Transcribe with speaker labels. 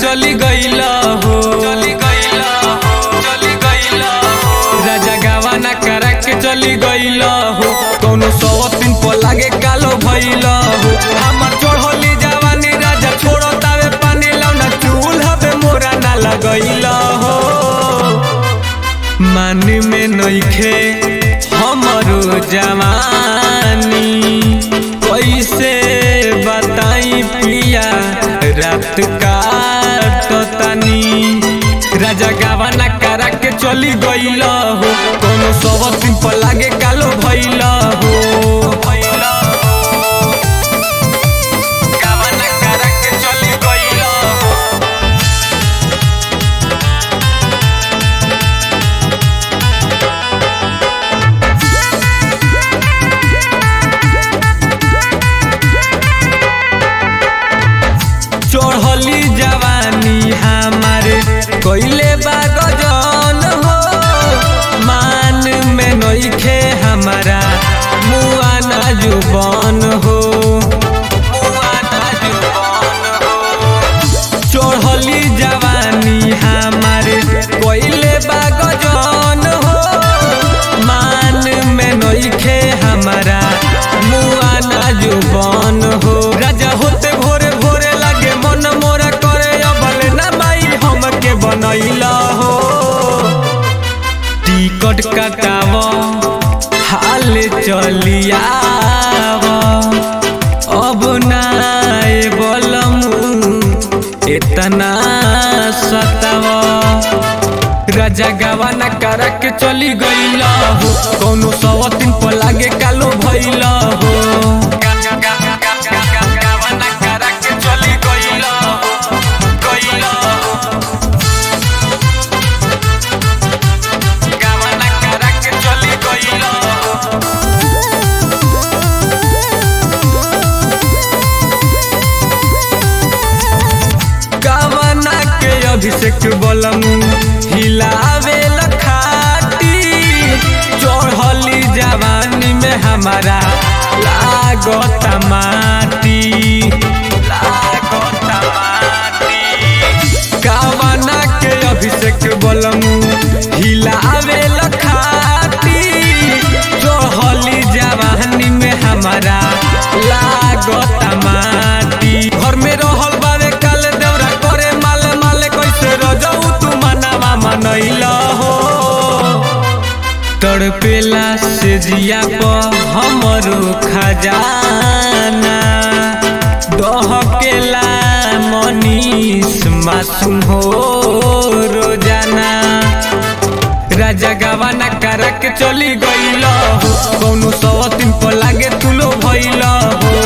Speaker 1: चली गईला हो चली गईला हो चली गईला हो राजा गावाना करा के चली गईला हो कौनो सौ दिन पर लागे कालो भइला हो हमर चढ़ली जवानी राजा छोड़ो तावे पानी लौना चूल्हा पे मोरा ना लगईला हो मान में नइखे हमरो जवानी कैसे बताई पिया रात काटतानी राजा गावाना करा के चली गईल हो कोनो सब दिन पर लागे कालो भइल हो गावाना करा के चली गईल हो चढ़ली जवानी हमारे कोइले बागजन हो मान में नइखे हमारा मुआ ना जुबान हो मुआ ना जुबान हो चढ़ली जवानी हमारे कोइले बागजन हो मान में नइखे हमारा मुआ ना जुबान हो राजा होते भोरे भोरे लागे मन मोरा करे अबल ना माई हमके बनैला हो टिकट कटाव हाल चलियाव अब ना बोलम इतना सताव राजा गावाना करा के चली गईला हो कौनो सौ दिन पर लागे कालो भइला हो गावाना करा के चली गईला हो, गईला हो। गावाना करा के चली गईला हो। गावना के अभिषेक बलम हिलावे लखाटी चढ़ली जवानी में हमारा लागत माटी लागत माटी गावना के अभिषेक बलम हिलावे लखाटी चढ़ली जवानी में हमारा लागत माटी घर में रहल बावे काल देवरा करे माले माले कैसे रजऊ तू मनावा मनैला हो तड़पेला से जिया पर हमरो खजाना दहकेला मनीष मासूम हो रोजाना राजा गावाना करा के चली गईल हो कौनो सौ दिन पर लागे तुलो भइल हो